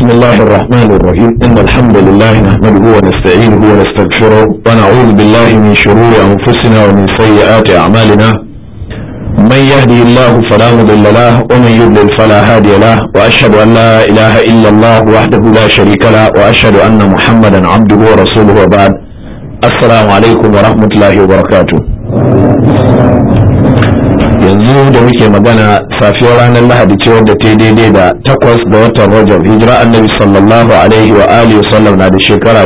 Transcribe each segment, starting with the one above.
الله الرحمن الرحيم إن الحمد لله نحمده ونستعينه ونستغفره ونعوذ بالله من شرور أنفسنا ومن سيئات أعمالنا من يهدي الله فلا مضل له ومن يضلل فلا هادي له وأشهد أن لا إله إلا الله وحده لا شريك له وأشهد أن محمدا عبده ورسوله وبعد السلام عليكم ورحمة الله وبركاته yanzu da muke magana safiyar ranar lahadi ce wadda ta daidai da takwas da watan rajab hijira annabi sallallahu alaihi wa alihi wa sallam na da shekara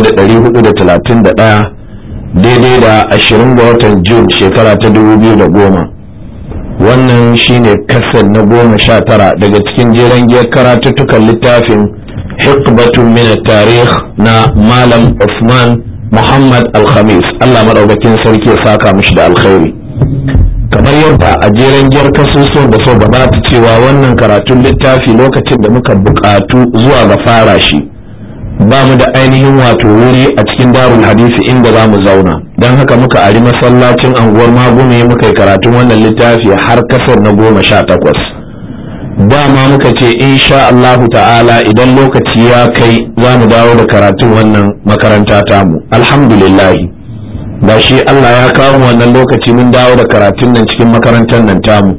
1431 daidai da ashirin ga watan jun shekara ta 2010 wannan shine kasar na goma sha tara daga cikin jeren giyar karatuttukan littafin hikbatun min tarih na malam Usman Muhammad Al-Khamis Allah madaukakin sarki ya saka mishi da alkhairi kamar yadda a jeren giyar kasusuwan da so gabata cewa wannan karatun littafi lokacin da muka buƙatu zuwa ga fara shi ba mu da ainihin wato wuri a cikin darul hadisi inda za mu zauna don haka muka ari masallacin anguwar magume muka yi karatun wannan littafi har kasar na goma sha takwas dama muka ce insha Allahu ta'ala idan lokaci ya kai za mu dawo da karatun wannan makaranta tamu alhamdulillahi ba shi Allah ya kawo wannan lokaci mun dawo da karatun nan cikin makarantar nan tamu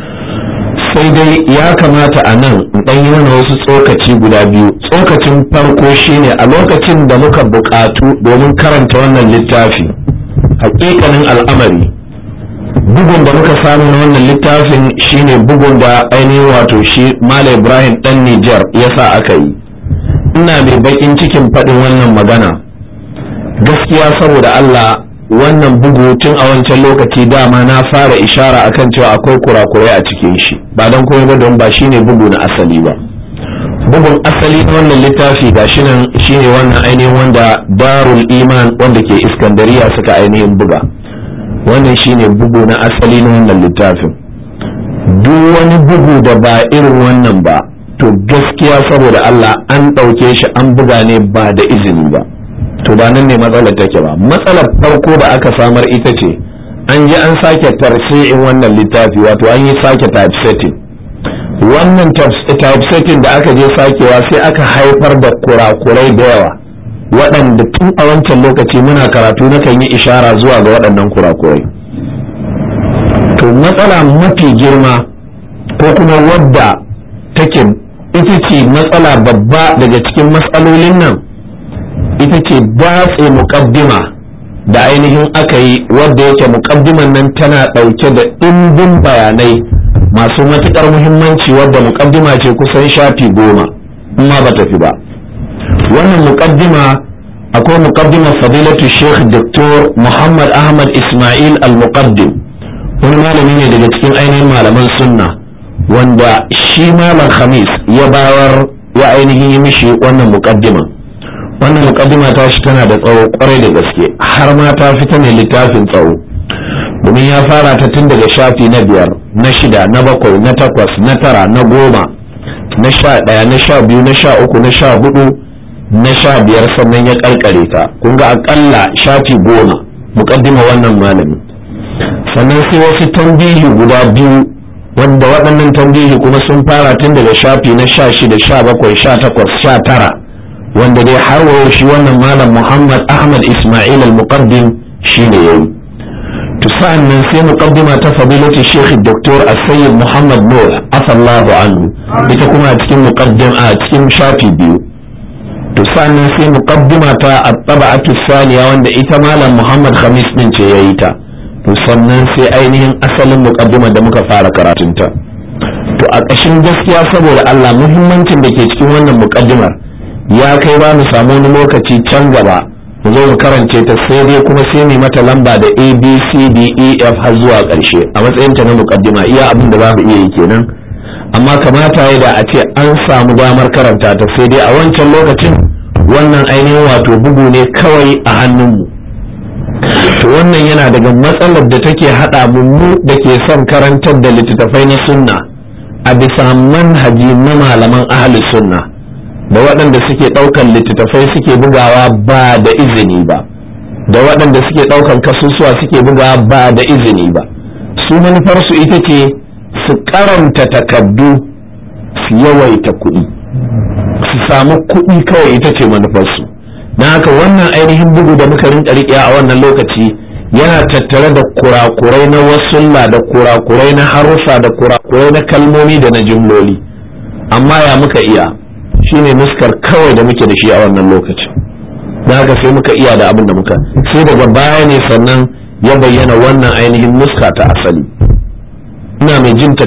sai dai ya kamata a nan in ɗan yi mana wasu tsokaci guda biyu tsokacin farko shine a lokacin da muka buƙatu domin karanta wannan littafi hakikanin al'amari bugun da muka samu na wannan littafin shine bugun da ainihin wato shi Malam Ibrahim ɗan Nijar ya sa aka yi ina mai baƙin cikin faɗin wannan magana gaskiya saboda Allah wannan bugu tun a wancan lokaci dama na fara ishara akan cewa akwai kurakurai a cikin shi ba don komai ba don ba shine bugu na asali ba bugun asali na wannan littafi ga shi nan shine wannan ainihin wanda darul iman wanda ke iskandariya suka ainihin buga wannan shine bugu na asali na wannan littafin duk wani bugu da ba irin wannan ba to gaskiya saboda Allah an ɗauke shi an buga ne ba da izini ba to ba nan ne matsalar take ba matsalar farko da aka samar ita ce an ji an sake tarsi'in wannan littafi wato an yi sake typesetting wannan typesetting da aka je sakewa sai aka haifar da kurakurai da yawa waɗanda tun a wancan lokaci muna karatu na kan yi ishara zuwa ga waɗannan kurakurai to matsala mafi girma ko kuma wadda take ita ce matsala babba daga cikin matsalolin nan ita ce datse muƙaddima da ainihin aka yi wadda yake muƙaddiman nan tana ɗauke da ɗimbin bayanai masu matuƙar muhimmanci wadda muƙaddima ce kusan shafi goma amma ba tafi ba wannan muƙaddima akwai muƙaddimar fadilatu sheikh dr muhammad ahmad ismail al-muqaddim wani malami ne daga cikin ainihin malaman sunna wanda shi malam khamis ya bayar ya ainihin yi mishi wannan muƙaddima wannan mukaddima ta shi tana da tsawo kwarai da gaske har ma ta fita ne littafin tsawo domin ya fara ta tun daga shafi na biyar na shida na bakwai na takwas na tara na goma na sha ɗaya na sha biyu na sha uku na sha hudu na sha biyar sannan ya karkare ta kun ga akalla shafi goma mukaddima wannan malami sannan sai wasu tambihi guda biyu wanda waɗannan tambihi kuma sun fara tun daga shafi na sha shida sha bakwai sha takwas sha tara wanda dai har wa shi wannan malam Muhammad Ahmad Ismail al-Muqaddim shine yayi to sa'an nan sai muqaddima ta fadilati Sheikh Dr. As-Sayyid Muhammad Nur afallahu anhu ita kuma a cikin muqaddim a cikin shafi biyu to sa'an nan sai muqaddima ta at-tab'atu thaniya wanda ita malam Muhammad Khamis din ce yayi ta to sannan sai ainihin asalin muqaddima da muka fara karatunta to a ƙashin gaskiya saboda Allah muhimmancin da ke cikin wannan muqaddimar ya kai ba mu samu wani lokaci can gaba mu zo mu karance ta sai dai kuma sai mu mata lamba da a b c d e f har zuwa ƙarshe a matsayin ta na muqaddima iya abin da za mu iya yi kenan amma kamata ya da a ce an samu damar karanta ta sai dai a wancan lokacin wannan ainihin wato bugu ne kawai a hannunmu to wannan yana daga matsalar da take haɗa mu da ke son karantar da littattafai na sunna a bisa manhaji na malaman ahli sunna da waɗanda suke ɗaukan littattafai suke bugawa ba da izini ba da waɗanda suke ɗaukan kasusuwa suke bugawa ba da izini ba su manufarsu ita ce su karanta takaddu su yawaita kuɗi su samu kuɗi kawai ita ce manufarsu don haka wannan ainihin bugu da muka rinka riƙe a wannan lokaci yana tattare da kurakurai na wasulla da kurakurai na harufa da kurakurai na kalmomi da na jimloli amma ya muka iya shine nuskar kawai da muke da shi a wannan lokacin don haka sai muka iya da abin da muka sai daga baya ne sannan ya bayyana wannan ainihin nuska ta asali ina mai jin